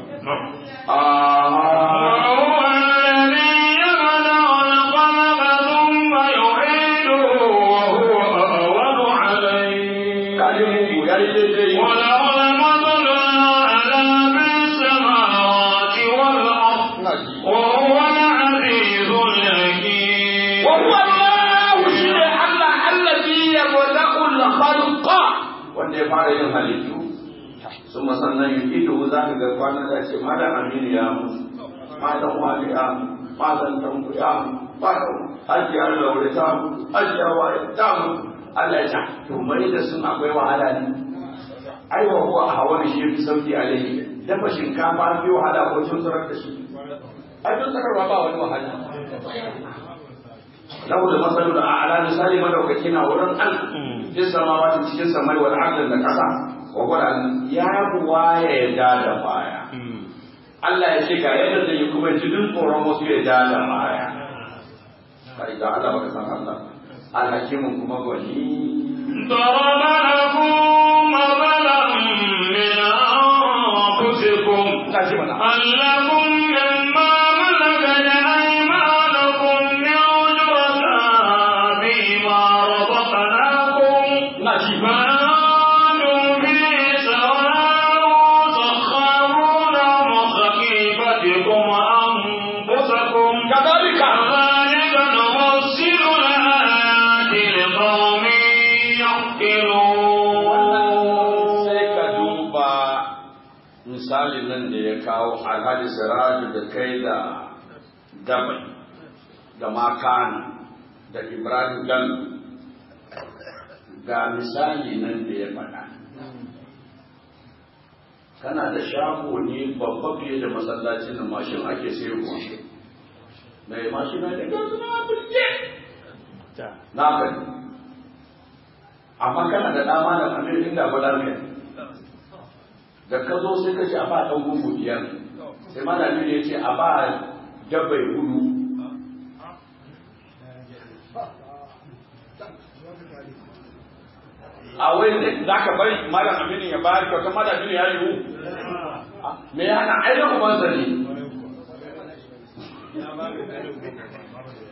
ah وهو الذي يبدأ الخلق ثم يعيده وهو أهون عليه kaji mugu ya yi daidai وله المثل الأعلى في السماوات والأرض ina ji وهو العزيز الحكيم وهو الله شيء الله الذي يبدأ الخلق wanda ya fara yin halittu sun sannan yi ido za ka ga kwana da ce malam aminu ya mutu malam wani ya mutu malam tanku ya mutu malam hajiyar laure ta mutu hajiyar waye ta mutu Allah ya ce to mai da sun akwai wahala ne ai wa huwa a hawa shi fi sauki alaihi dafa shinkafa fi wahala ko cin tsarar da shi ai tun tsararwa ba wani wahala lahu da masalu da a'la misali madaukaki na wurin Allah fi samawati cikin samai wal ardi da kasa wa qala ya buwa ya da da baya Allah ya ce ga yadda zai yi kuma jinin tsoron wasu ya da da baya kai ga Allah baka san Allah alhakimun kuma gwani ضرب لكم مثلا من أنفسكم ina ji mana هل لكم مما ملكت أيمانكم من شركاء فيما رزقناكم ina ji فأنتم فيه سواء تخافون خيفتكم أنفسكم كذلك كذلك نفصل الآيات لقوم يعقلون sai ka duba misalin nan da ya kawo alhaji siraju da kai da gabai da makana da ibrahim gan ga misali nan da ya faɗa kana da shago ne babba fiye da masallacin da mashin ake sayarwa mai mashina da gasu na birge na gani amma kana da dama da amir inda faɗar kai da ka zo sai ka ce a ba ɗan gungu biyar sai malami ne ya ce a ba dabbai hudu a wai ne za ka bari malam aminu ya bayar kyauta malam aminu ya yiwu me ya hana ainihin ubansa ne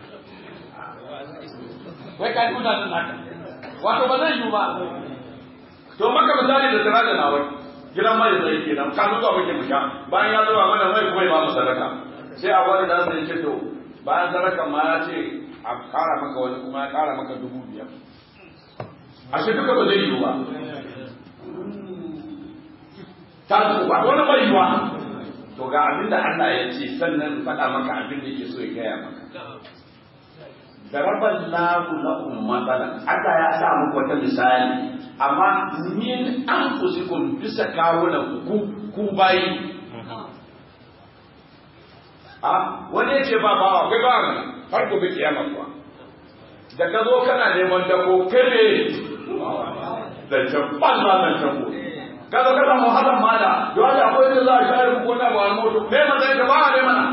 wai ka nuna nan haka wato ba zai yiwu ba to maka misali da tsira da nawai gidan mai zai kenan ka zuwa muke mu sha bayan ya zuba mana mai kuma ya ba mu sadaka sai a wani da sai ce to bayan sadaka ma ya ce a kara maka wani kuma ya kara maka dubu biyar ashe duka ba zai yiwu ba ta ba wani bai yiwa to ga abin da Allah ya ce sannan faɗa maka abin da yake so ya gaya maka daraban lahu lakum matsalan Allah ya sa muku wata misali amma min anfusikum bisa kawunan ku ku bayi a wani ya ce ba bawa kai ba mu har gobe kiyama kuwa da ka zo kana neman dako kai ne da jabban ma nan tako ka zo kana muhallan mala yau da akwai da za a shayar ku na ba moto me mana ka ba ne mana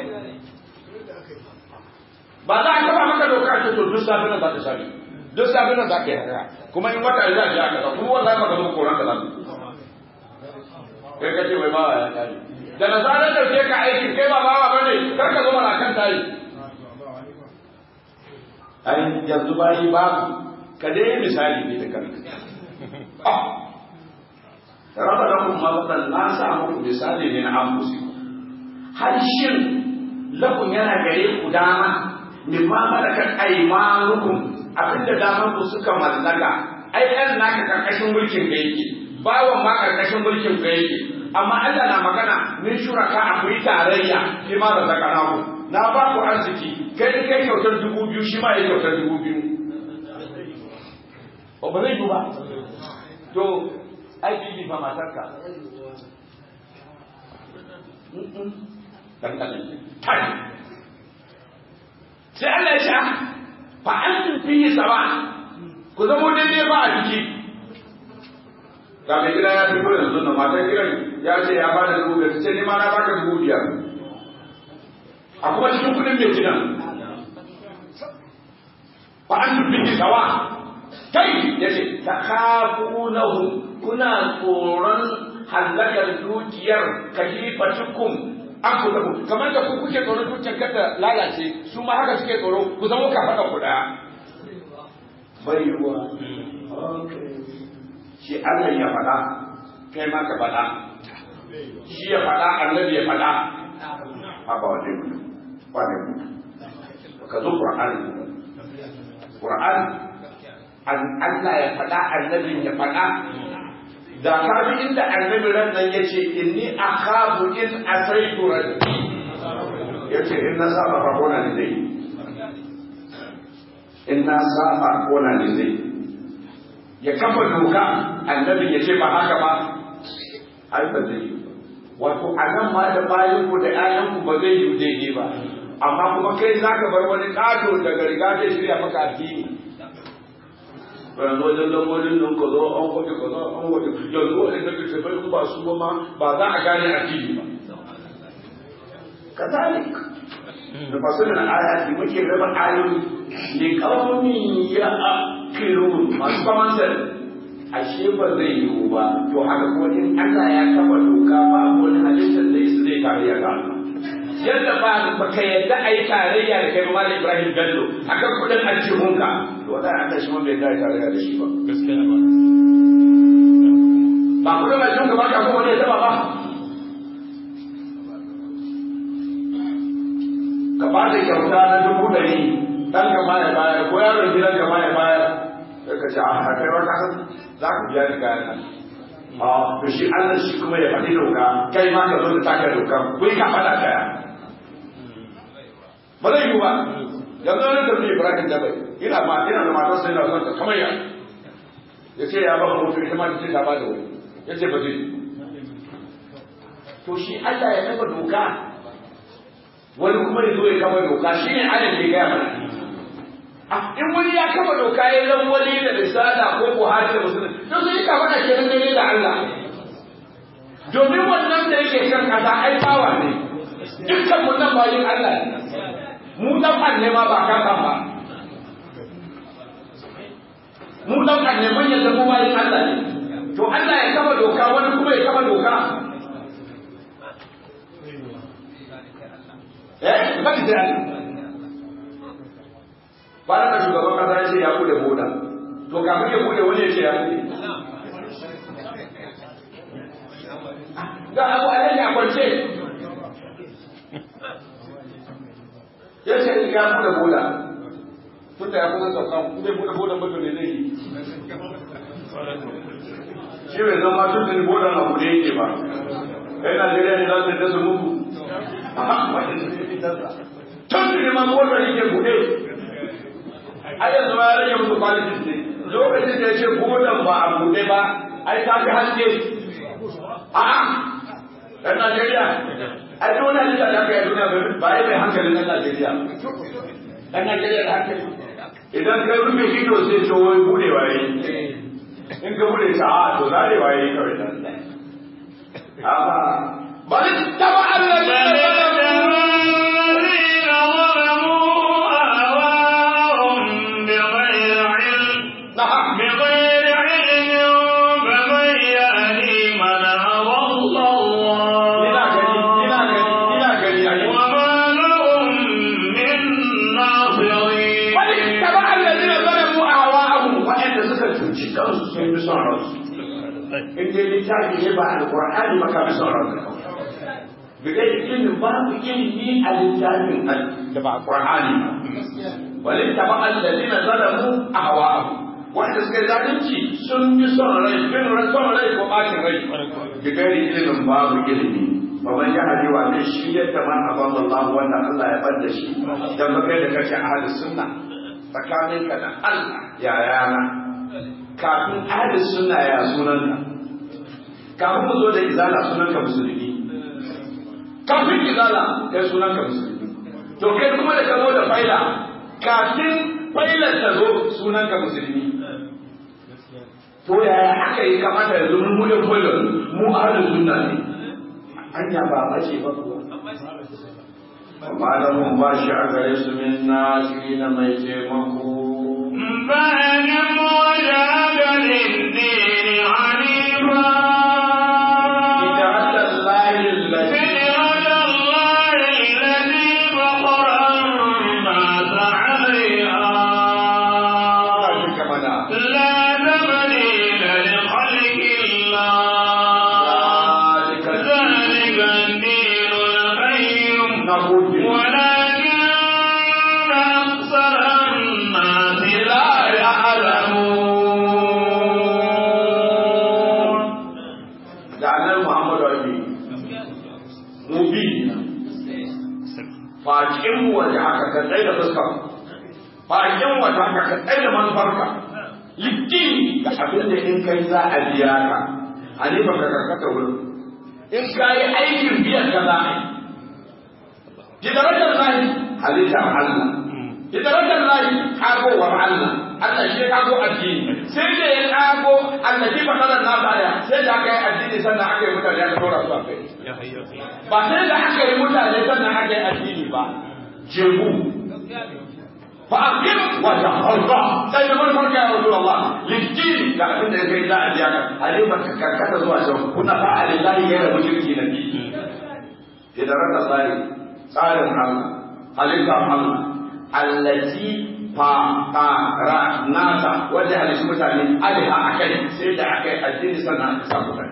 ba za a taba maka doka ce to duk safi nan za ta shafi duk safi nan za ka yi haka kuma in wata za a ji haka kuma wallahi maka zo koran ka za ka kai ka ce mai bawa ya kare da na zarar da ke ka aiki kai ba bawa bane kar ka zo mana kan tayi ai yanzu bayi babu ka dai misali ne da kanka raba da kuma matsalan na sa muku misali ne na amfusi har shin lakun yana gare ku dama mimma malakat aymanukum abinda daman ku suka mallaka ai ɗan naka karkashin mulkin ka yake bawan ma karkashin mulkin ka yake amma Allah na magana min shuraka akwai tarayya shi ma da zakana ku na ba ku arziki kai kai kyautar dubu biyu shi ma ya kyautar dubu biyu ba ba zai yi ba to ai bibi fa matarka dan dan tai sai Allah ya ce fa antum fihi sawa ku zamo daidai ba a ciki ga mai gida ya fito yanzu na matan gidan ya ce ya bada dubu biyar sai ni ma na baka dubu biyar a kuma cikin kudin mai gidan fa antum fihi sawa kai ya ce ta kafunahu kuna tsoron hallakar dukiyar kalifatukum an ku zama kamar da ku kuke tsoron dukiyar kada lalace su ma haka suke tsoro ku zama ka faɗa ku ɗaya bai ruwa shi Allah ya faɗa kai ma ka faɗa shi ya faɗa annabi ya faɗa haba wa dai mutu ba ne mutu ka zo Qur'ani Qur'ani Allah ya faɗa annabin ya faɗa da ka bi inda annabi ran nan ya ce inni akhafu in asaitu rabbi ya ce in na saba ba kona ne zai in na saba kona ne zai ya kafa doka annabi ya ce ba haka ba ai ba zai yi wato a nan ma da bayan ku da ƴaƴan ku ba zai yi daidai ba amma kuma kai zaka bar wani ƙato daga riga zai shirya maka addini yanzu wajen lambodin nan ka zo an kwaɗe ka zo an kwaɗe yanzu waɗanda ka ce bai ba su ma ba za a gane a fili ba kazalik da fasirin ayati muke raba ayoyi ne kawai ya akiru masu kamantar ashe ba zai yiwu ba to haka kuma in Allah ya kafa doka ba wani halittar da yasu zai tarayya ga Allah yadda ba baka yadda a yi tarayya da kai Malam Ibrahim Bello akan kudin aljihunka to wata aka shi ma bai da tarayya da shi ba gaskiya ba ba kudin aljihunka ba ka kuma ne taba ba ka ba da kyauta na dubu ɗari ɗan ka ma ya bayar ko yaron gidan ka ma ya bayar sai ka ce a kai ba ka san za ku biya ni kayan nan a to shi Allah shi kuma ya faɗi doka kai ma ka zo da taka doka kai ka faɗa kaya ba zai yiwu ba yanzu wani da mai Ibrahim da bai ina ma ina da matar sai na son ta kamar ya ya ce ya ba mu mutu ita ma ta ce ta ba da wani ya ce ba zai yi to shi Allah ya kafa doka wani kuma ya zo ya kafa doka shi ne Allah ke gaya mana in wani ya kafa doka ya zan wani da risala ko buhari da musulun to sai ka faɗa ke nan da Allah domin wannan da yake kan kasa ai bawa ne dukkan mun nan bayin Allah ne mu dan ne ma ba kasa ba mu dan ne man yadda mu bayin Allah ne to Allah ya kafa doka wani kuma ya kafa doka eh ba ki da bayan da shugaban kasa ya ce ya bude boda to kafin ya bude wani ya ce ya bude ga abu alaji a kwance ya ce ya buɗe bola tun da ya kusa sauka zai buɗe bola mutum ne zai yi shi bai zama tun da bola na buɗe yake ba kai Najeriya ne za su da su mutu tun da ma bola yake buɗe a yanzu ma ya rage musu kwalitin ne lokacin da ya ce bolan ba a buɗe ba ai ta fi haske a'a ɗan Najeriya a duk wani halitta da aka yi a duniya ba ya mai hankalin ɗan Najeriya ɗan Najeriya da hankali idan ka rufe ido sai ce wai bude waye in ka bude ta a to zare waye kawai nan amma bal taba Allah na'am بغير علم فمن يهدي من هوى الله ina gani ina gani ina gani a yau وما لهم من ناصرين bal taba alladhina zalamu ahwa'ahum wa'anda suka cuci kansu sun bi son ransu in dai littafi ne ba alqur'ani ba ka bi son ransu bigai ilimin babu ilimi a littafin da ba alqur'ani ba walin taba alladhina zalamu ahwa'ahum wanda suka yi zalunci sun bi son rai bin ran son rai ko bacin rai bigai ilimin babu ilimi Baban ya hadi wa zai shi yadda man abin Allah wanda Allah ya bar da shi dan ba kai da kace ahlus sunna tsakaninka da Allah ya yana kafin ahlus sunna ya sunanka kafin mu zo da izala sunanka musulmi kafin izala kai sunanka musulmi to kai kuma da ka zo da faila kafin failar ta zo sunanka musulmi to yaya aka yi kamata yanzu mun mulin failar mu ahlus sunna ne hanya ba bace ba kuwa amma da mun ba shi a gare su min nasiri na mai taimako فأجب وجهك للدين حنيفا ita Allah lahi lati فطرة الله التي فطر الناس عليها ta shi kamana لا تبديل لخلق الله zalika ذلك الدين القيم na gode ولكن أكثر الناس لا يعلمون da annabi Muhammadu ake mu bi fakin mu waje haka ka tsaye da fuska fakin waje haka ka tsaye da manufarka litti da abin da in kai za a biya ka a ne ba ka karkata wurin in ka yi aikin biyan ka za a yi ki darajar lahi halittar Allah ki darajar lahi kagowar Allah Allah shi ya kago addini sai da ya kago Allah ki fasalar nasa aya sai da aka yi addini sannan aka yi mutane aka dora su a kai ba sai da aka yi mutane sannan aka yi addini ba jebu fa aqim wa taharra sai da mun farka ya rasulullah lidini da abin da kai za a biya ka halima ka karkata zuwa can kuna fa alillahi ya rabu shirki na bi idan raka tsari tsarin Allah halittar Allah allati fa ta ra nasa wanda halittu mutane aliha akai sai da aka yi addini sannan aka sa mutane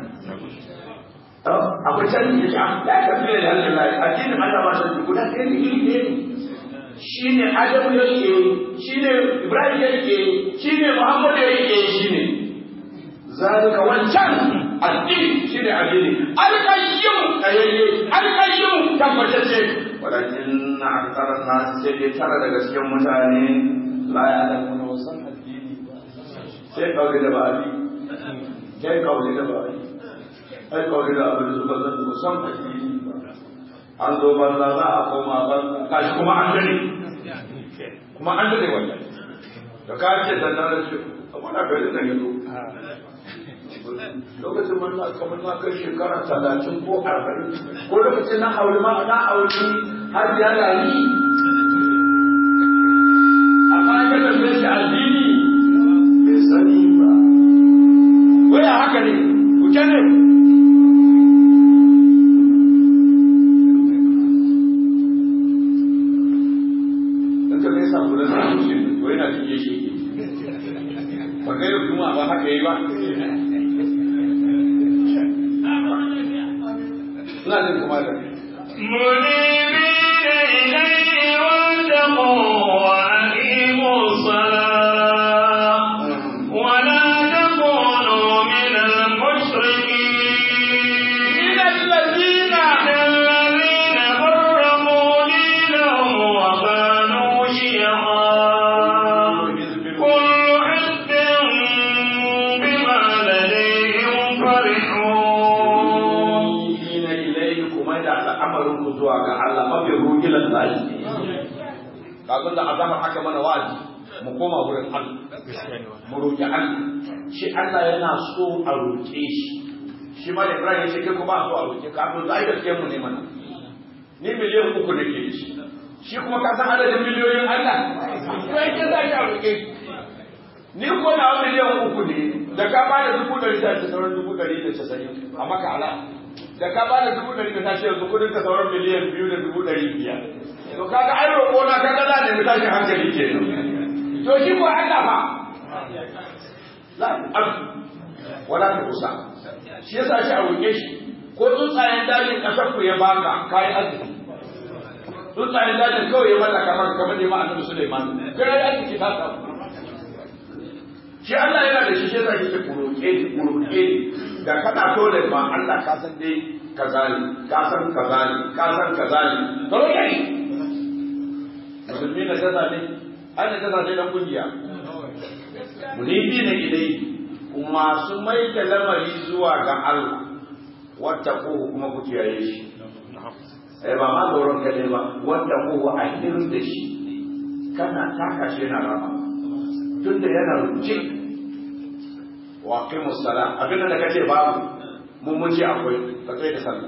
akwai canji ya ce ya tafi da hannun lai addinin Allah ba shi guda ɗaya ne iri ɗaya ne shi ne Adamu ya ke shi ne Ibrahim ya ke shi ne Muhammadu ya ke shi ne zalika wancan addini shi ne addini alƙayyum tsayayye alƙayyum tabbatacce walakin na aksarar nasu sai dai tara daga cikin mutane la ya alamu na wasan addini ba sai kawai da ba abi sai kawai da ba abi ai kawai da abin da suka zan ba san addini ba an zo banza za a koma banza kashi kuma an gani kuma an gani wannan da ka ce sannan da ce amma na garin nan yanzu lokacin mun na kamar na kai shekara talatin ko arba'in ko lokacin na aure ma na aure har ya rayu amma ka tafi shi addini bai sani ba waya haka ne ku ne in ka gaisa ku da samun shi to yana cikin shi ba ga yau kuma ba haka yi ba ina jin kuma da منيبين إليه واتقوا وأقيموا الصلاة ولا تكونوا من المشركين الذين الذين فرقوا دينهم وكانوا شيعا كل حزب بما لديهم فرحون ina ilaihi kuma da al'amarin ku zuwa ga Allah mafi rugilan lahi kazan da azama haka mana wa'azi mu koma wurin Allah mu roƙi Allah shi Allah yana so a roƙe shi shi ma da Ibrahim ya ce kai ku ba so a roƙe ka to zai gaske mu ne mana ni miliyan uku nake da shi shi kuma ka san adadin miliyoyin Allah to yake za ki a roƙe shi ni ko na miliyan uku ne da ka bada dubu ɗari ta ce sauran dubu ɗari da casa'in a maka ala da ka bada dubu ɗari da ta ce yanzu kudin ka sauran miliyan biyu da dubu ɗari biyar to kaga ai roƙo na kaga za ne tashin hankali ke to shi ko Allah fa la abu wala ta kusa shi yasa shi a roƙe shi ko tsuntsayen dajin ƙasar ku ya baka kayi arziki tsuntsayen dajin kawai ya mallaka maka kamar ne ma annabi Sulaiman kai arziki ta samu shi Allah yana da shi sai yake kuroke ni kuroke ni da kana dole ma Allah ka san dai kaza ne ka san kaza ne ka san kaza ne to roke ni musulmi na kaza ne ai na kaza ne dan kungiya munidi ne idai kuma su mai da lamari zuwa ga Allah wata ko kuma ku kiyaye shi eh ba ma tsoron kaɗai ba wanda ko a hirin da shi kana taka shi yana rama tunda yana rubuce wa qimu salat abin da kace babu mun mun ce akwai ka tsaye da sallah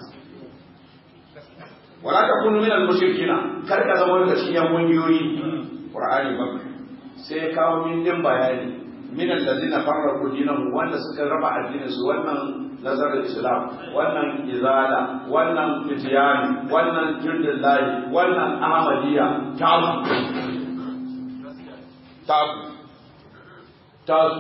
wala takunu min al-mushrikina kar ka zama wanda cikin yan kungiyoyi qur'ani ba sai kawo min din bayani min allazina farraqu dinahum wanda suka raba addinin su wannan nazarar islam wannan izala wannan fitiyani wannan jirdillahi wannan ahmadiyya tabu tabu tabu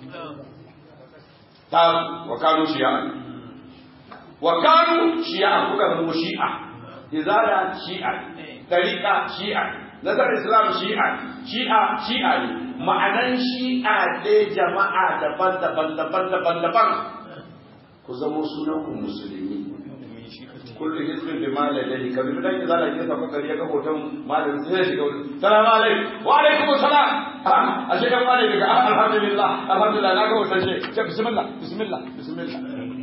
tabu wa kanu shi'a wa kanu shi'a kuka zama shi'a izala shi'a tariqa shi'a nazar islam shi'a shi'a shi'a ne ma'anan shi'a dai jama'a daban-daban daban-daban daban ku zama sunan ku musulmi kullu hizbin bima ladayhi kabi dan izala ke saka kariya ga hoton malamin sai shiga wurin salamu alaikum wa alaikum assalam a shiga malai daga alhamdulillah alhamdulillah na ga hoton shi ce bismillah bismillah bismillah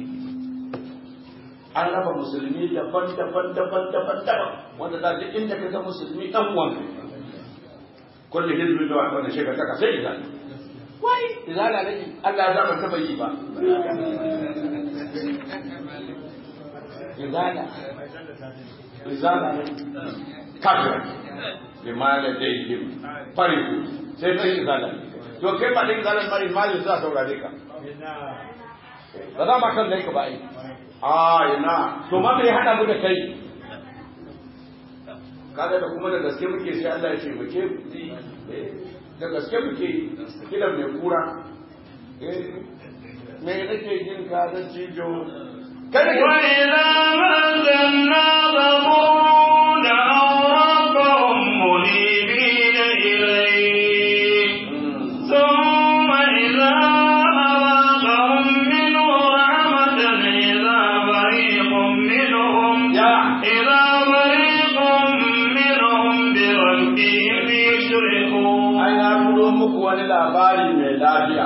an raba musulmi daban daban daban daban daban wanda da duk inda ka ga musulmi dan uwan kullu hizbin da wanda shiga kaka sai izala wai izala ne Allah ya zama taba yi ba izala izala ne kafir limana daihim fariku sai kai izala to kai ba da izala mari mali za saurare ka ba za ma kan dai ka ba ai a ina to ma bai hada mu da kai kaga da kuma da gaske muke sai Allah ya ce muke da gaske muke kidan mai kura me nake jin ka da cijo وإذا مزلنا ضرون أو ربهم منيبين إليه ثم إذا أراقهم منه رحمة إذا فريق منهم إذا فريق منهم بربهم يشركون ai na turo muku wani labari mai lafiya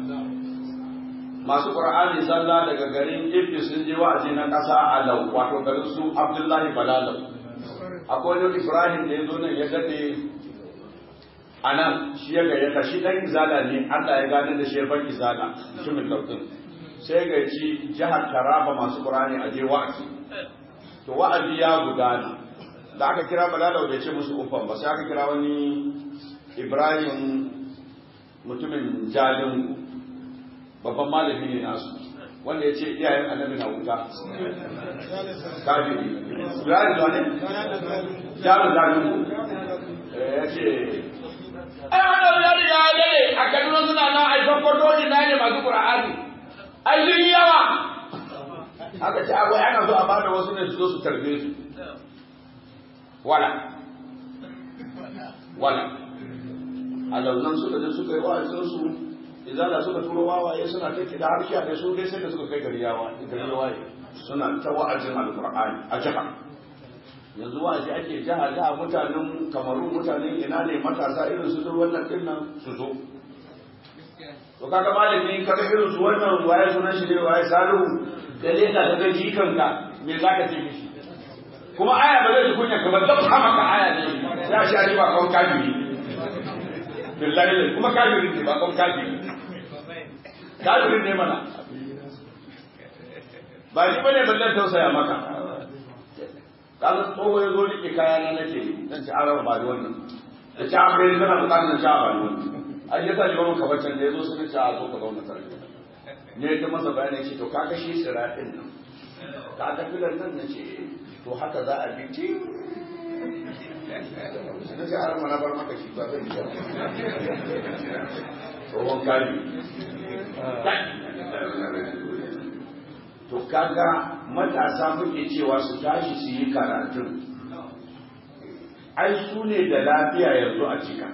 masu qur'ani sallah daga garin Ibbi sun je wa'azi na ƙasa Alau wato garin su Abdullahi Balalau akwai wani Ibrahim da ya zo nan ya dade a nan shi ya gayyata shi dan izala ne Allah ya gane da shi ban izala mutumin lautin sai ga ci jihar Taraba masu qur'ani a je wa'azi to wa'azi ya gudana da aka kira Balalau bai ce musu ufan ba sai aka kira wani Ibrahim mutumin jalin babban malami ne nasu wanda ya ce iyayen annabi na wuta kafiri Ibrahim da ne jalin jalin ya ce ai wannan yari ya dare a Kaduna suna na aifan kwadoji na ne masu Qur'ani ai sun yi yawa aka ce akwai ana so a bada wasu ne su zo su tarbe su wala wala a launan suka je suka yi wa'azin su izala suka turo wawaye suna ta kida har sha su dai sai da suka kai gari yawa gari waye suna ta wa'azin alqur'ani a jiha yanzu wa'azi ake jiha jiha mutanen kamaru mutanen ina ne matasa irin su duk wannan din nan su zo to kaga malami kaga irin su wannan waye sunan shi ne waye salihu da leka daga jikanka me zaka ce mishi kuma aya ba zai kunya ka ba dabba maka aya ne ya sha ba kawai kafiri billahi kuma kafirin ne ba kon kafiri kafirin ne mana ba shi bane ballan tausaya maka kaga tsoho ya zo rike kaya na nake dan ci araba ba da wannan da ci an bai kana bukatar ci ba da wannan ai yasa ji wani kabacin da ya zo sun ci a zo ka zauna tare ne ta masa bayanin shi to kaga shi siratin nan kaga filan nan nace to haka za a bi ti na ce har mana bar maka shi ba zai yi tsohon kari to kaga matasa muke cewa su tashi su yi karatun ai su ne da lafiya yanzu a cika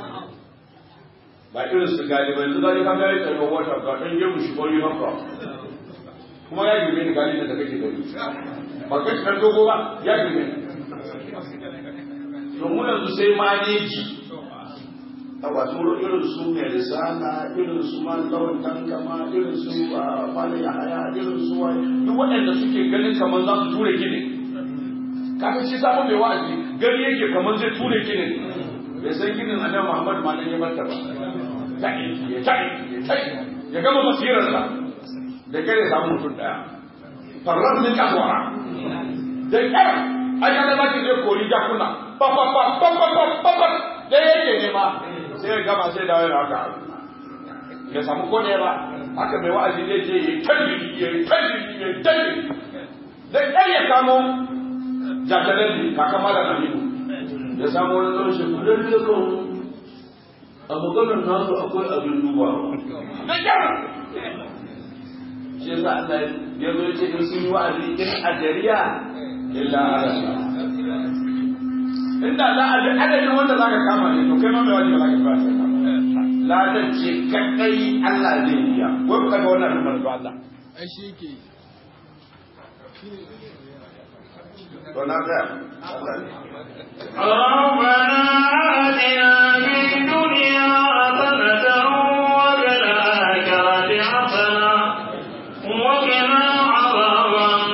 ba irin su gani ba yanzu gani kan gani tsaye wata ga ɗan yin shi kori haka kuma ya girme ni gani da kake gani ba kai kan dogo ba ya girme ni to mu yanzu sai maneji a wato irin su mai risala irin su malawan tankama irin su malai haya irin su wai duk waɗanda suke ganin kamar za su ture gini kafin shi samun mai wa'azi gani yake kamar zai ture gini bai san ginin annabi Muhammad ma dan ya barta ba ta'i ya ta'i ya ta'i ya gama basirarsa da kare samu mutum daya farran min kahwara da kare ayyana ba ki zai kori jakuna ba ba ba ba ba ba ba ba da yake ne ma sai ya gama sai dawo da haka ya samu ko ne ba haka mai wa'azi zai ce ya kalli ya kalli ya kalli da kai ya kamo jakalalli kaka mala aminu ya samu wani zo shi ku dan da kan a maganar nasu akwai abin duba da kyau shi yasa Allah ya zo ce in sun yi wa'azi in ajariya illa ala inda za a bi adadin wanda za ka kama ne to kai ma mai wani ba za ka fara ladan ce kadai Allah zai biya wai ku kaga wannan rumar to Allah ai shi yake to na ga ربنا آتنا في الدنيا حسنة وفي الآخرة حسنة وقنا عذاب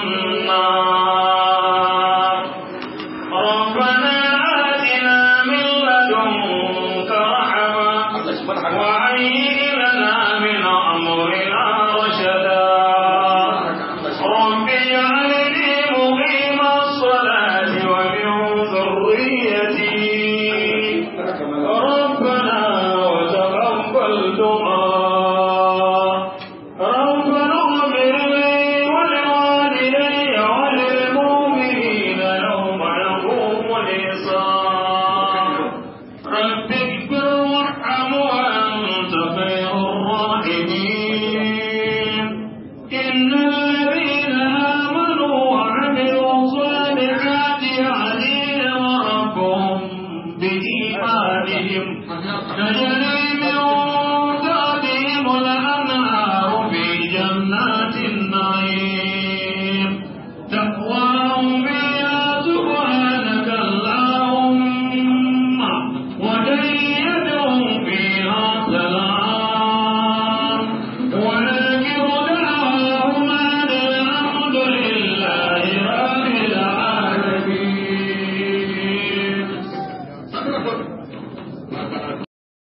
النار ربنا آتنا من لدنك رحمة Allah shi mana haka وهيئ لنا من أمرنا رشدا رب اجعلني مقيم الصلاة ومن ذريتي ربنا وتقبل دعاء ربنا اغفر لي ولوالدي وللمؤمنين يوم يقوم الحساب رب اغفر وارحم وانت خير الراحمين ان الذين امنوا وعملوا الصالحات يهديهم ربهم بايمانهم تجري